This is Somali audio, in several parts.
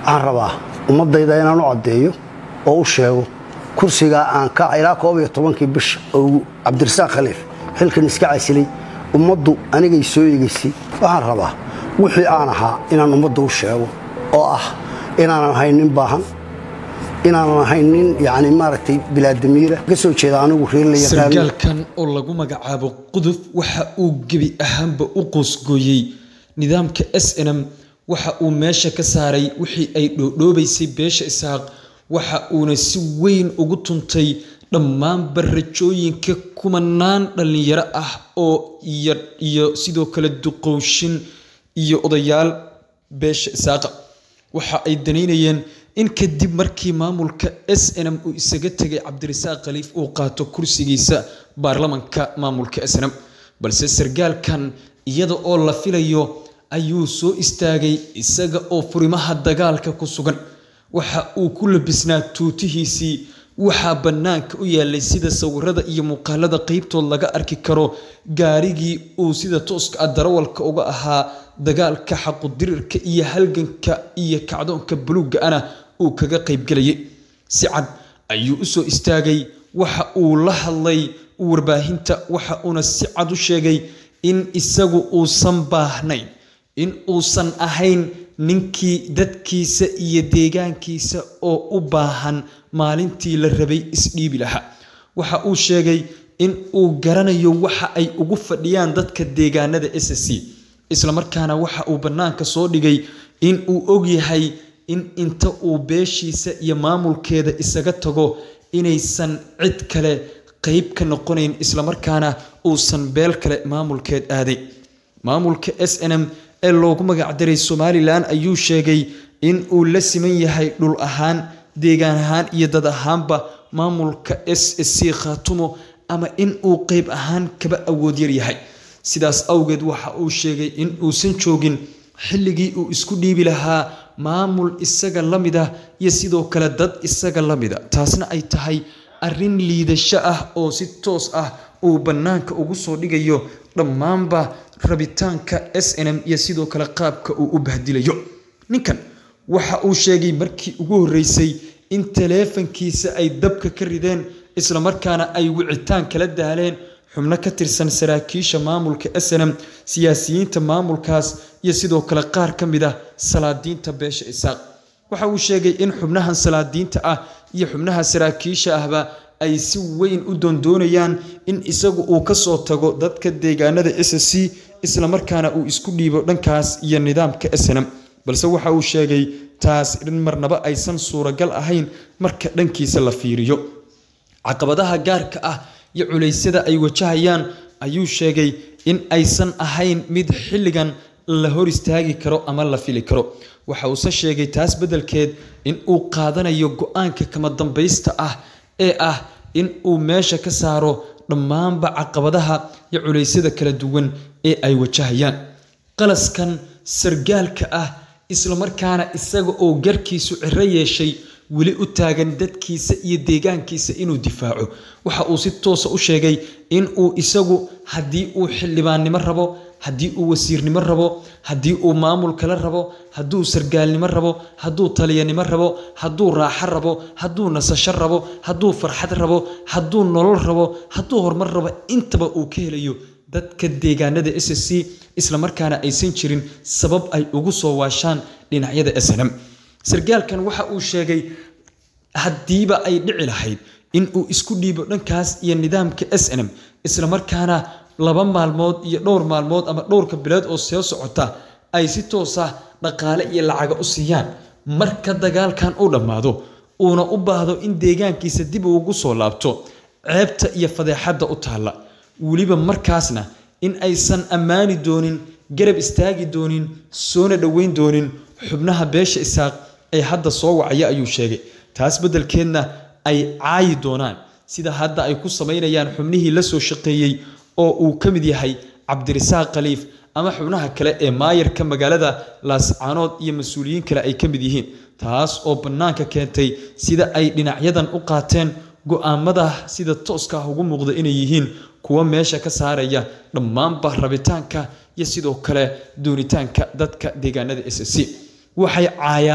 waxaan rabaa ummaddayda inaan u caddeeyo oo u sheego kursigaa aan ka ilaa koob iyo tobankii bisha oo cabdirasaaq khaliif xilkan iska casilay ummaddu anigay soo eegaysay waxaan rabaa wixii aan ahaa inaan ummadda u sheego oo ah inaanan ahayn nin baahan inaanan ahayn nin yani maaragtay bilaadamiira ka soo jeeda anigu reer la yaqaano sargaalkan oo lagu magacaabo quduf waxa uu gebi ahaanba u qoosgooyey nidaamka s n m waxa uu meesha ka saaray wixii ay dhoodhoobaysay beesha isaaq waxa uuna si weyn ugu tuntay dhammaanba rajooyinka kumanaan dhallinyaro ah oo iyo sidoo kale duqowshin iyo odayaal beesha isaaqa waxa ay danaynayeen in kadib markii maamulka s n m uu isaga tegay cabdirasaaq khaliif uu qaato kursigiisa baarlamanka maamulka s n m balse sargaalkan iyada oo la filayo ayuu soo istaagay isaga oo furimaha dagaalka ku sugan waxa uu ku labisnaa tuutihiisii waxaa bannaanka u yaalay sida sawirada iyo muuqaalada qeybtood laga arki karo gaarigii uu sida tooska ah darawalka uga ahaa dagaalka xaqudirirka iyo halganka iyo kacdoonka buluugga ana uu kaga qaybgelayay si cad ayuu u soo istaagay waxa uu la hadlay warbaahinta waxa uuna si cad u sheegay in isagu uusan baahnayn in uusan ahayn ninkii dadkiisa iyo deegaankiisa oo u baahan maalintii la rabay isdhiibi lahaa waxa uu sheegay in uu garanayo waxa ay ugu fadhiyaan dadka deegaanada s c islamarkaana waxa uu bannaanka soo dhigay in uu ogyahay in inta uu beeshiisa iyo maamulkeeda isaga tago inaysan cid kale qeyb ka noqonayn islamarkaana uusan beel kale maamulkeed aaday maamulka s n m ee loogu magacdaray somalilan ayuu sheegay in uu la siman yahay dhul ahaan deegaan ahaan iyo dad ahaanba maamulka s c khaatumo ama in uu qeyb ahaan kaba awood yar yahay sidaas awgeed waxa uu sheegay in uusan joogin xilligii uu isku dhiibi lahaa maamul isaga la mid ah iyo sidoo kale dad isaga la mida taasna ay tahay arrin liidasho ah oo si toos ah uu bannaanka ugu soo dhigayo dhammaanba rabitaanka s n m iyo sidoo kale qaabka uu u bahdilayo ninkan waxa uu sheegay markii ugu horreysay in taleefankiisa ay dabka ka rideen islamarkaana ay wicitaan kala daaleen xubno ka tirsan saraakiisha maamulka s n m siyaasiyiinta maamulkaas iyo sidoo kale qaar ka mid ah salaadiinta beesha isaaq waxa uu sheegay in xubnahan salaadiinta ah iyo xubnaha saraakiisha ahba ay si weyn u doondoonayaan in isagu uu ka soo tago dadka deegaanada s c islamarkaana uu isku dhiibo dhankaas iyo nidaamka s n m balse waxa uu sheegay taas in marnaba aysan suuragal ahayn marka dhankiisa la fiiriyo caqabadaha gaarka ah iyo culeysyada ay wajahayaan ayuu sheegay in aysan ahayn mid xilligan la hor istaagi karo ama la fili karo waxa uuse sheegay taas beddelkeed in uu qaadanayo go-aanka kama dambaysta ah ee ah in uu meesha ka saaro dhammaanba caqabadaha iyo culeysyada kala duwan ee ay wajahayaan qalaskan sargaalka ah islamarkaana isaga oo garkiisu ciro yeeshay weli u taagan dadkiisa iyo deegaankiisa inuu difaaco waxa uu si toosa u sheegay in uu isagu haddii uu xildhibaannimo rabo haddii uu wasiirnimo rabo haddii uu maamul kale rabo hadduu sargaalnimo rabo hadduu taliyanimo rabo hadduu raaxo rabo hadduu nasasho rabo hadduu farxad rabo hadduu nolol rabo hadduu horumar rabo intaba uu ka helayo dadka deegaanada s c islamarkaana aysan jirin sabab ay ugu soo waashaan dhinacyada s n m sargaalkan waxa uu sheegay haddiiba ay dhici lahayd in uu isku dhiibo dhankaas iyo nidaamka s n m islamarkaana laba maalmood iyo dhowr maalmood ama dhowrka bilood oo soo socota ay si toos ah dhaqaale iyo lacaga u siiyaan marka dagaalkan uu dhammaado uuna u baahdo in deegaankiisa dib ugu soo laabto ceebta iyo fadeexadda u taalla weliba markaasna in aysan ammaani doonin garab istaagi doonin soona dhoweyn doonin xubnaha beesha isaaq ee hadda soo wacaya ayuu sheegay taas beddelkeedna ay caayi doonaan sida hadda ay ku samaynayaan xubnihii la soo shaqeeyey oo uu ka mid yahay cabdirasaaq khaliif ama xubnaha kale ee maayarka magaalada laascaanood iyo mas-uuliyiin kale ay ka mid yihiin taas oo bannaanka keentay sida ay dhinacyadan u qaateen go-aamada sida tooska ah ugu muuqda inay yihiin kuwa meesha ka saaraya dhammaanba rabitaanka iyo sidoo kale doonitaanka dadka deegaanada s c waxay caayaan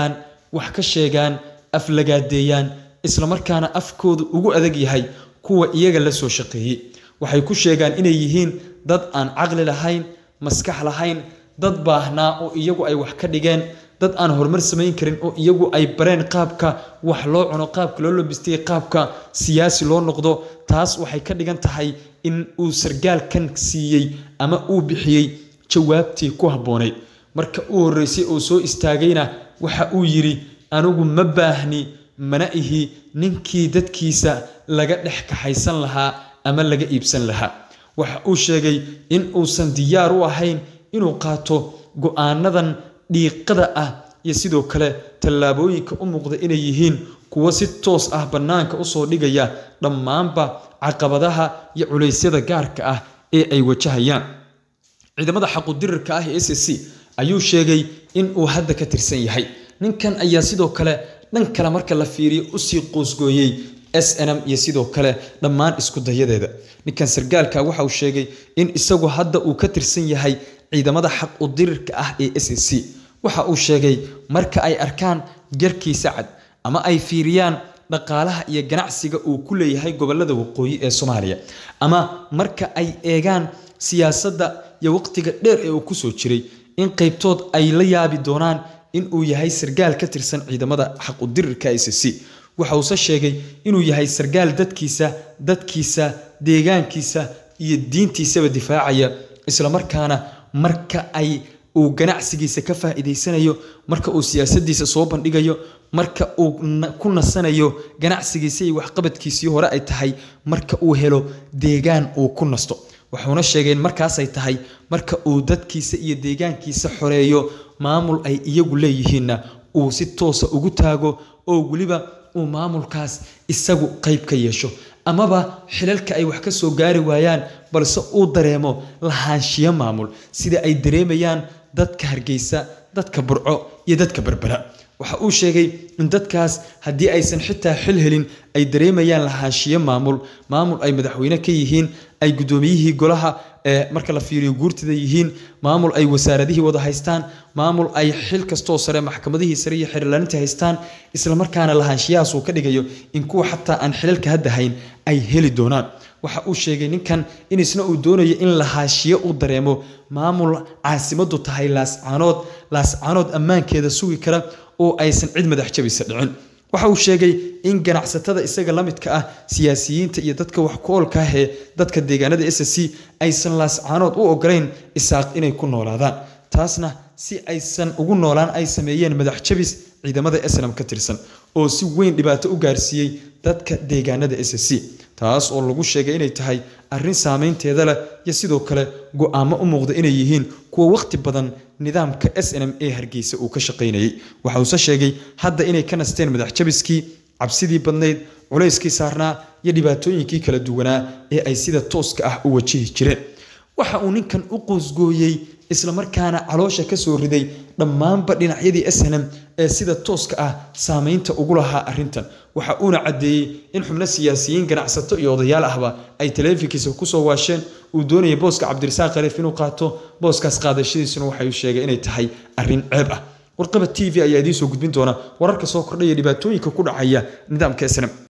wax ka sheegaan aflagaadeeyaan islamarkaana afkoodu ugu adag yahay kuwa iyaga la soo shaqeeyey waxay ku sheegaan inay yihiin dad aan caqli lahayn maskax lahayn dad baahnaa oo iyagu ay wax ka dhigeen dad aan horumar samayn karin oo iyagu ay bareen qaabka wax loo cuno qaabka loo lobistay qaabka siyaasi loo noqdo taas waxay ka dhigan tahay in uu sargaalkan siiyey ama uu bixiyey jawaabtii ku habboonayd marka u horreysay oo soo istaagayna waxa uu yidhi anigu ma baahni mana ihi ninkii dadkiisa laga dhex kaxaysan lahaa ama laga iibsan lahaa waxa uu sheegay in uusan diyaar u ahayn inuu qaato go-aanadan dhiiqada ah iyo sidoo kale tallaabooyinka u muuqda inay yihiin kuwo si toos ah bannaanka usoo dhigaya dhammaanba caqabadaha iyo culaysyada gaarka ah ee ay wajahayaan ciidamada xaqudirirka ah ee s c ayuu sheegay in uu hadda ka tirsan yahay ninkan ayaa sidoo kale dhan kale marka la fiiriyo usii qoosgooyey s n m iyo sidoo kale dhammaan isku dayadeeda ninkan sargaalka waxa uu sheegay in isagu hadda uu ka tirsan yahay ciidamada xaq u dirirka ah ee s c waxa uu sheegay marka ay arkaan garkiisa cad ama ay fiiriyaan dhaqaalaha iyo ganacsiga uu ku leeyahay gobolada waqooyi ee soomaaliya ama marka ay eegaan siyaasadda iyo waqtiga dheer ee uu kusoo jiray in qaybtood ay la yaabi doonaan in uu yahay sargaal ka tirsan ciidamada xaq u dirirka s c waxa uuse sheegay inuu yahay sargaal dadkiisa dadkiisa deegaankiisa iyo diintiisaba difaacaya islamarkaana marka ay uu ganacsigiisa ka faa'iidaysanayo marka uu siyaasadiisa soo bandhigayo marka uu ku nasanayo ganacsigiisa iyo waxqabadkiisii hore ay tahay marka uu helo deegaan uu ku nasto wuxuuna sheegay in markaasay tahay marka uu dadkiisa iyo deegaankiisa xoreeyo maamul ay iyagu leeyihiinna uu si toosa ugu taago oo weliba uu maamulkaas isagu qayb ka yeesho amaba xilalka ay wax ka soo gaari waayaan balse uu dareemo lahaanshiyo maamul sida ay dareemayaan dadka hargeysa dadka burco iyo dadka berbera waxa uu sheegay in dadkaas haddii aysan xitaa xil helin ay dareemayaan lahaanshiyo maamul maamul ay madaxweyne ka yihiin ay guddoomiyihii golaha ee marka la fiiriyo guurtida yihiin maamul ay wasaaradihii wada haystaan maamul ay xil kastoo sare maxkamadihii sare iyo xiriirlaaninta haystaan islamarkaana lahaanshiyahaas uu ka dhigayo in kuwa xataa aan xilalka hadda hayn ay heli doonaan waxa uu sheegay ninkan in isna uu doonayo in lahaashiyo uu dareemo maamul caasimadu tahay laascaanood laascaanood ammaankeeda sugi kara oo aysan cid madax jabisa dhicin waxa uu sheegay in ganacsatada isaga la midka ah siyaasiyiinta iyo dadka wax ku oolka ah ee dadka deegaanada s c aysan laascaanood u ogolayn isaaq inay ku noolaadaan taasna si aysan ugu noolaan ay sameeyeen madax jabis ciidamada snam ka tirsan oo si weyn dhibaato u gaarsiiyey dadka deegaanada s c taas oo lagu sheegay inay tahay arrin saameynteeda leh iyo sidoo kale go-aamo u muuqda inay yihiin kuwa wakhti badan nidaamka s n m ee hargeysa uu ka shaqaynayay waxa uuse sheegay hadda inay ka nasteen madax jabiskii cabsidii badnayd culayskii saarnaa iyo dhibaatooyinkii kala duwanaa ee ay sida tooska ah u wajihi jireen waxa uu ninkan u qoosgooyey islamarkaana caloosha ka soo riday dhammaanba dhinacyadii snm ee sida tooska ah saameynta ugu lahaa arrintan waxa uuna caddeeyey in xubno siyaasiyiin ganacsato iyo odayaal ahba ay taleefinkiisa kusoo waasheen uu doonayay booska cabdirasaaq khaliif inuu qaato booskaas qaadashadiisuna waxay sheegay inay tahay arrin ceeb ah warqaba t v ayaa idiin soo gudbin doona wararka soo kordhaya dhibaatooyinka ku dhacaya nidaamka snm